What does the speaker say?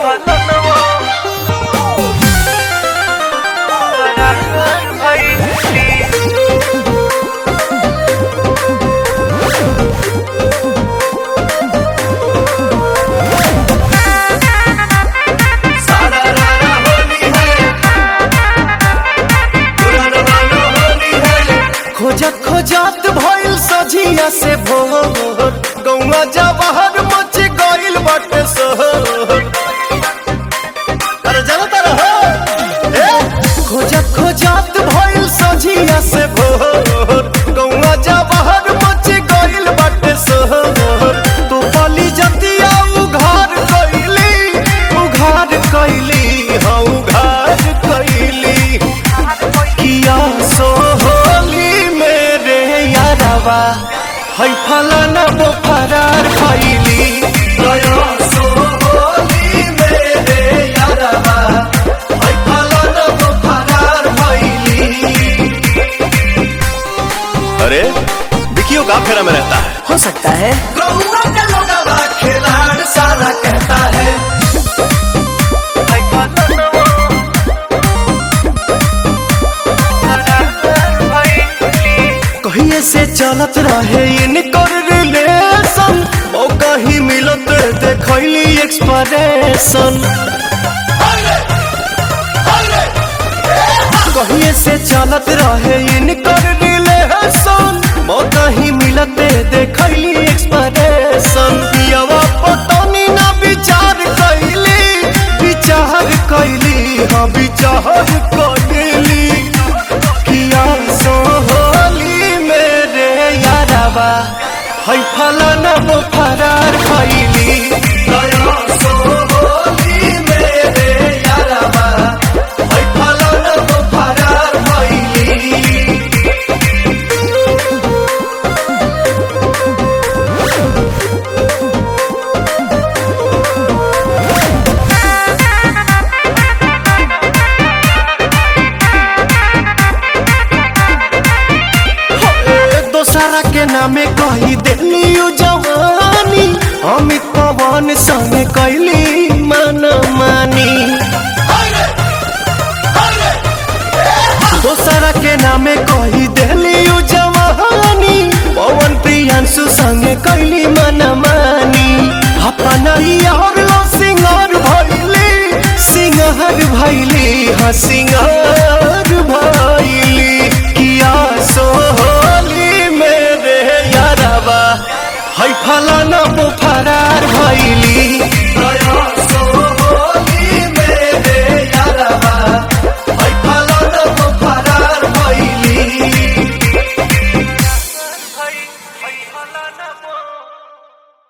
खोजत खोजत भइल सझिया से भोर गौवा जवाहर मच गइल बाटे शहर अरे जाना तारा हो ए खोजत खोजत भइल सझिया से भोर गौवा जवाहर मच गइल बाटे शहर तू पली जतिया उघार कइली उघार कइली हाँ उघार कइली किया सोहली मेरे यारवा है फलाना वो फरार खैली गया सोहली मेरे यारवा है फलाना वो फरार खैली अरे विकियो का फेरा में रहता है हो सकता है गौवा का लोगवा खिलाड़ सारा कहता है कहिए से चलत रहे इनकर रिलेशन ओ कहीं मिलत देखैली एक्सप्रेशन कहिए से चलत रहे इनकर रिलेशन ओ कहीं मिलत देखैली एक्सप्रेशन पियवा पटनी ना विचार कैली विचार कैली हाँ विचार कैली किया सोहली मेरे यारवा है फलाना वो फरार खैली गया सोहली मेरे यारवा है फलाना वो फरार खैली दोसरा के नामे कही दिली उ जवानी अमित पवन संग कैली मन मानी दोसरा के नामे कही दिली उ जवानी पवन प्रियांशु संग कैली मन मानी अपना यार लो सिंगार भैली सिंगार भैली हाँ सिंगार भैली किया सोहली मेरे यारवा है फलाना वो फरार भैली